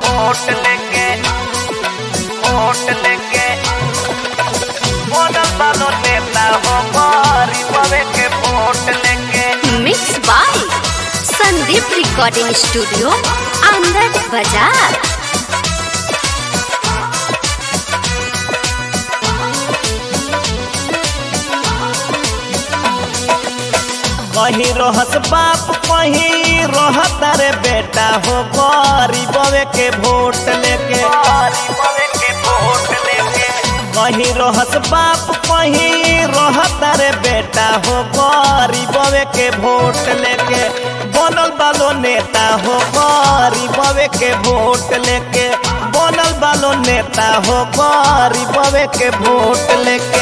vote लेके vote लेके बनल बालो नेता हो गरीबवे के वोट लेके mix by Sandeep recording studio Anand Bazar कहीं रहस बाप कहीं रहत रे बेटा हो गरीबवे के वोट लेके गरीबवे के वोट लेके कहीं रहस बाप कहीं रहत रे बेटा हो गरीबवे के वोट लेके बनल बालो नेता हो गरीबवे के वोट लेके बनल बालो नेता हो गरीबवे के वोट लेके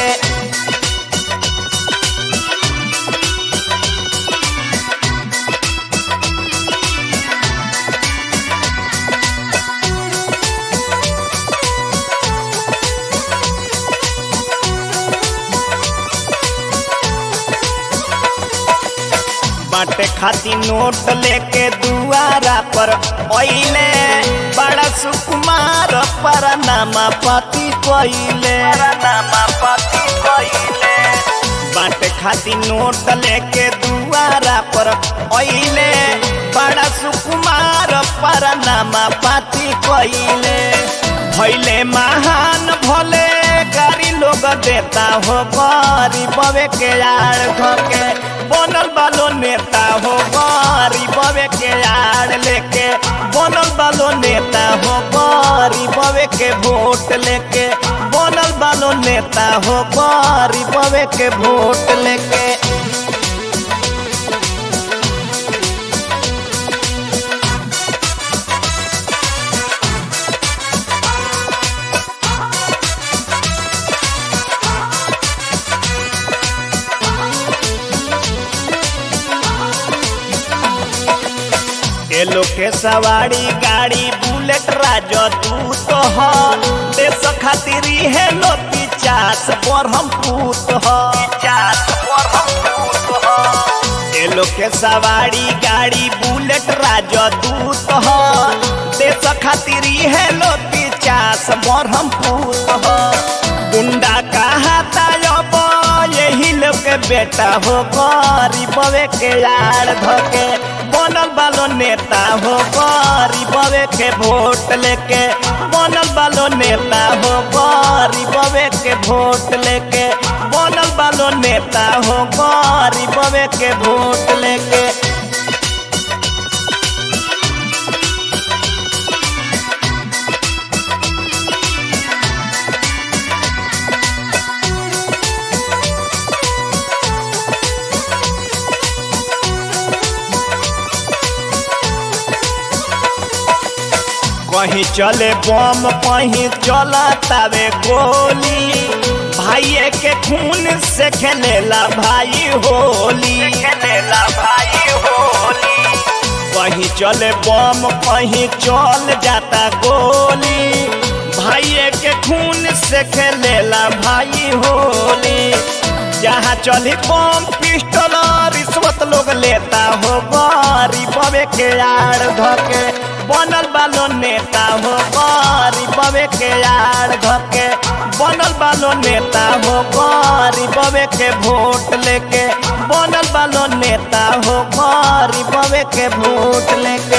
बाटे खाती नोट लेके दुआरा पर ओइले बड़ा सुकुमार पर नामा पति कोइले नामा पति कोइले बाटे खाती नोट लेके दुआरा पर ओइले बड़ा सुकुमार पर नामा पति कोइले भैले महान भले गारी लोग देता हो गरीबवे के यार धके बनल बालो नेता हो गरीबवे के यार लेके बनल बालो नेता हो गरीबवे के वोट लेके बनल बालो नेता हो गरीबवे के वोट लेके एलो के सवारी गाड़ी बुलेट राजो तू तो ह देश खातिर है लो पिचास पर हम पूत ह पिचास पर हम पूत ह एलो के सवारी गाड़ी बुलेट राजो तू तो ह देश खातिर है लो पिचास पर हम पूत ह गुंडा कहा तायब यही लोग के बेटा हो गरीबवे के यार धके बनल बालो नेता हो गरीबवे के वोट लेके बनल बालो नेता हो गरीबवे के वोट लेके बनल बालो नेता हो गरीबवे के वोट लेके कहीं चले बम कहीं चला तवे गोली भाई के खून से खेलेला भाई होली खेलेला भाई होली कहीं चले बम कहीं चल जाता गोली भाई के खून से खेलेला भाई होली जहाँ चली बम पिस्टल रिश्वत लोग लेता हो गरीबवे के यार धके बनल बालो नेता हो गरीबवे के यार धके बनल बालो नेता हो गरीबवे के वोट लेके बनल बालो नेता हो गरीबवे के वोट लेके